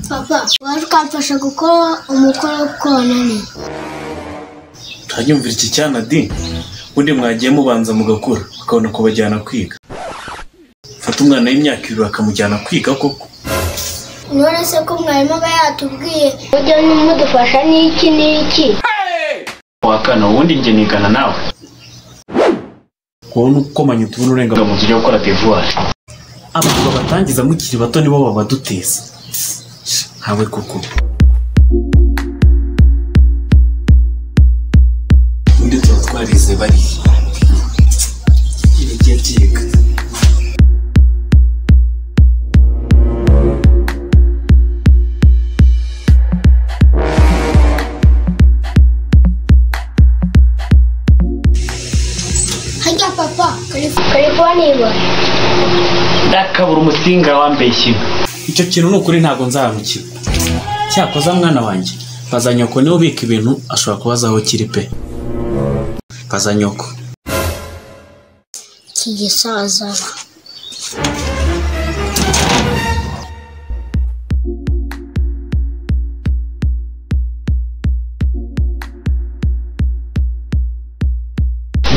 papa waje ukamfasha gukora umukoro wo konani turajya iki cyana di ubundi mwagiye mubanza mugakura ukabona kubajyana kwiga fata umwana w'imyaka ibiri bakamujyana kwiga koko none se ko mwarimu aba yatubwiye mujye mudufasha n'iki n'iki wakana ubundi njye nigana nawe wowe ukomanya utuntu urenga ngo muzige gukora devuwari abantu babatangiza mukiri bato nibo babaduteza nkawe koko ubundi tuba twarize bariya igihe byiga hajya papa kalifoniya ndakabura umusinga wambeshye icyo kintu ni ukuri ntabwo nzahemukira cyakoza mwana wanjye baza nyoko niwe ubika ibintu ashobora kuba azi aho kiri pe baza nyoko iki gisaza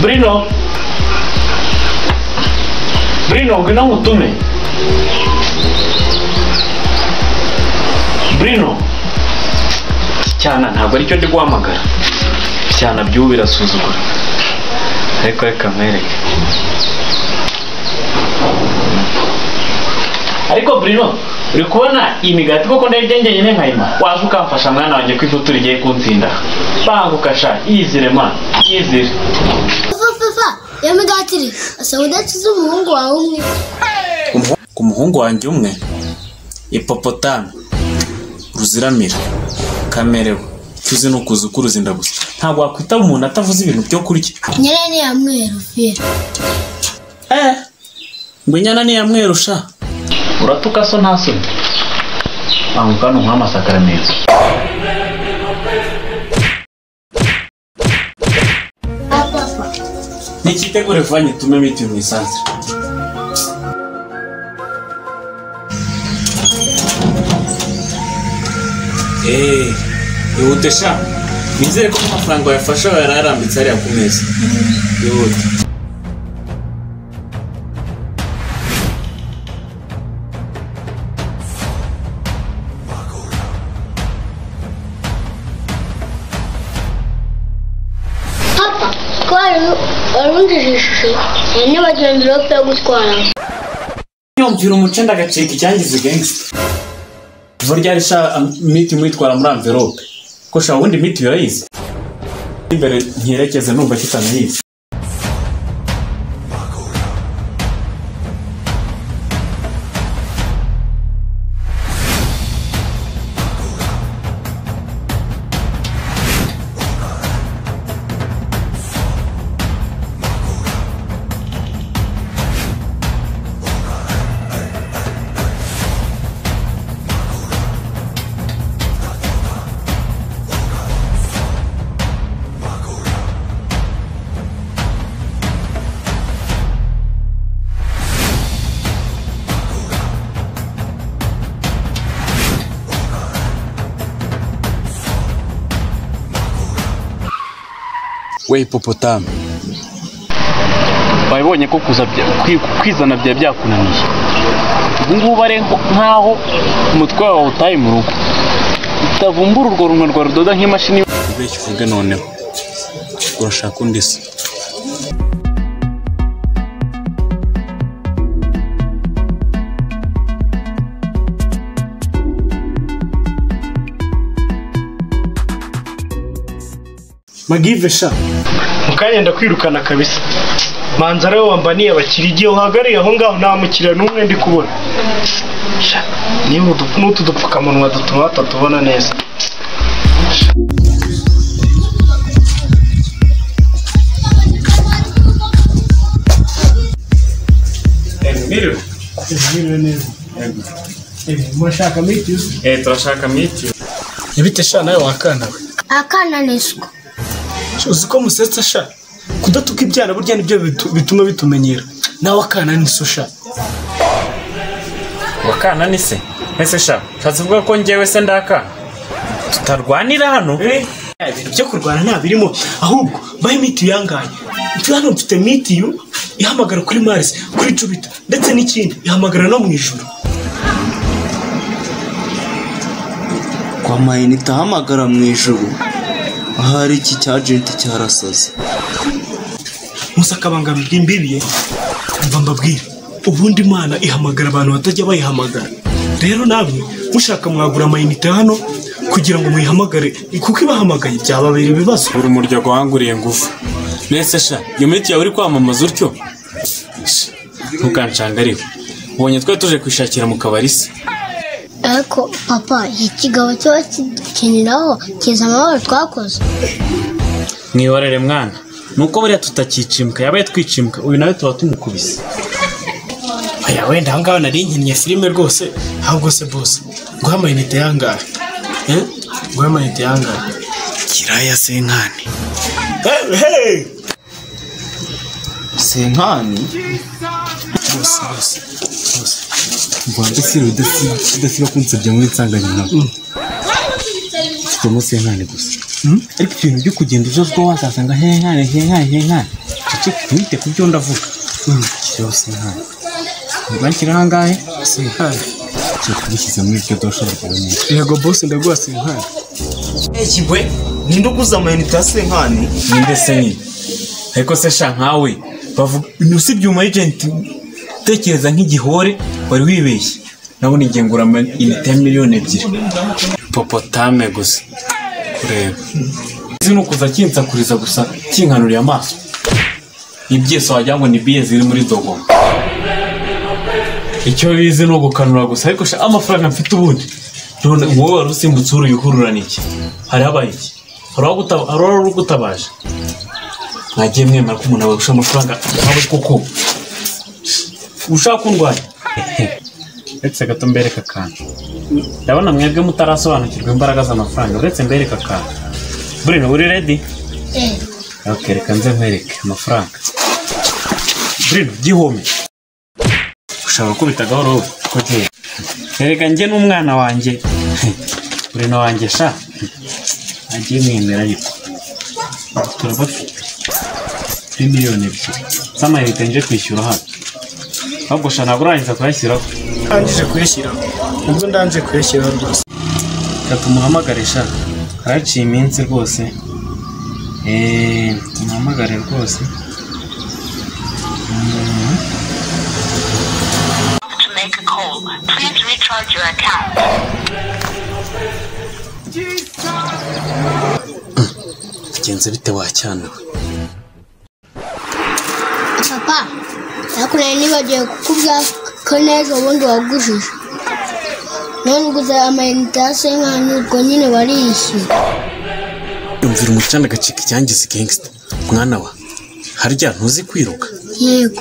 burino burino ngwino nkutume burino cyana ntabwo aricyo ndi guhamagara cyana by'ubu birasuzugura ariko reka mwereke ariko burino uri kubona iyi migati koko ndayirya nyine nkayima waje ukamfasha mwana wanjye ko ifutu rigiye kuntsinda banguka sha yizire ma yizire papa papa iyo migati iri asaba udakiza umuhungu wawe umwe ku muhungu wanjye umwe ipopotami ruziramira kamerewe tuzi ni ukuza ukuruzi ndagusa ntabwo wakwitaba umuntu atavuze ibintu byo kurya nyirane ya mweru fera eh ngo inyana ntiyamwerusha uratuka so nta soni banguka ni nk'amasakaramentu papa papa ntikitegure vanye tume miti mu isanzwe eee ihute sha nizere ko amafaranga wayafashe aba yararambitse hariya ku meza ihute papa twari warungije ishusho hari n'ibagiwe mvirope yo gutwara yumvira umuco ndagacika icyangiza gangster vuba ryari sha miti mwitwara muri amverope ko sha ubundi miti urayizi imbere ntiyerekeze numva kitanayizi we hipopotame wabibonye ko kuza bya- kwi- kwizana byari byakunaniye ubu ngubu ari nk'aho umutwe wawe utaye mu rugo utavumbura urwo runwa rwa rudoda nk'imashini ubeshya uvuge noneho urashaka undi se magive sha mukanya ndakwirukana kabisa manzara we wambaniye abakiriya igihe uhagarariye aho ngaho nta mukiriya n'umwe ndi kubona Sha, niba udu- n'utu dupfukamunwa dutuma batatubona neza mwiriwe murashaka mitiyu eh turashaka miti ntibite sha nawe wakana we akana neswa uzi ko musetsa sha kudatuka ibyana burya nibyo bitu- bituma bitumenyera nawe akana ni so sha ndakana ni se ese sha ushatse kuvuga ko njyewe se ndakana tutarwanira hano ibintu byo kurwana nta birimo ahubwo bahe mitiyu yangaye mfite hano mfite mitiyu ihamagara kuri marisi kuri jubita ndetse n'ikindi ihamagara no mu ijoro kwa mayinite ahamagara mu ijoro ahari iki cya agenti cyarasaze musa akabangamirwa imbibiye mva mbabwire ubundi imana ihamagara abantu batajya bayihamagara rero namwe mushaka mwagura amayinite hano kugira ngo muyihamagare kuko ibahamagaye byababera ibibazo uri umuryo guhanguriye ngufu nese sha iyo miti yawe uri kwamamaza utyo Sha, ntukanshanga ariwe ubonye twari tuje kwishakira mu kabari se ariko papa iki kigabo kiba kikiniraho kiza amahoro twakoze mwihorere mwana nuko buriya tutakicimbwa yabaye twicimbwa uyu nawe tuba tumukubise aya wenda ahangaha nari nkinnye filime rwose ahubwo se bose guha amayinite yangahe Eh? guha amayinite yangahe kiraya senkani Hey, hey! senkani bose bose bose rwanda si rudasiba kunsabya muri nsanganyamwaka mfite umunsi w'inkani gusa ariko ibintu byo kugenda uzozwa wasasanga henkane henkane henkane ceceka ntite ku byo ndavuga kiriho senkane ntibakira ahangahe senkani ceceka ubishyize muri iryo dosha rwonyine yego bose ndaguha senkani eki we ninde uguze amayinite ya senkani ninde se nyine ariko se sha nkawe bavuga usibye umu agenti utekereza nk'igihore wari wibeshye nabona ingengura inite ya miliyoni ebyiri popotame gusa kureba izi ni ukuza kinsakuriza gusa kinkanuriye amaso ibyese wagira ngo ni biye ziri muri dogoma icyo bizi ni ugukanura gusa ariko sha amafaranga mfite ubundi none wowe wari usimbutse uri uyihurura ni iki hari habaye iki hari uwaguta- hari uwari ugutabaje mwagiye mwemera ko umuntu abagusha amafaranga nawe koko ushaka kundwanya uretse gato mbereka akantu ndabona mwebwe mutarasobanukirwa imbaraga z'amafaranga uretse mbereka akantu burino uri redi Eh, ok reka nze nkwereke amafaranga burino gihome ushobora gukubita gahoro koteri erega njye n'umwana wanjye burino wanjye sha agiye mwemera ariko turabafite kuri miliyoni ebyiri z'amayinite nje kwishyura hano ahubwo sha ntabwo urangiza kuyashyiraho ndangije kuyashyiraho ubwo ndangije kuyashyiraho rwose reka tumuhamagare sha haraciye iminsi rwose eee tumuhamagare rwose to make a call. Please recharge your account. bigenze bite wacyana papa ariko nari nibagiwe kukubwira ko n'ejo bundi wagujije none uguze amayinite ya senkani ubwo nyine wariyishyura yumvira umucanda agacika icyangiza gangsta mwana wa harya ntuzi kwiruka yego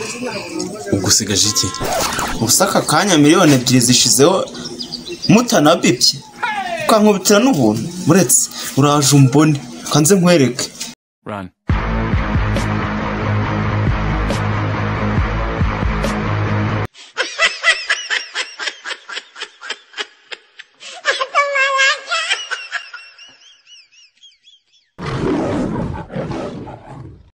ugusigaje iki ubuse aka kanya miliyoni ebyiri zishizeho mutanabibye ukankubitira n'ubuntu muretse uraje umbone kanze nkwereke run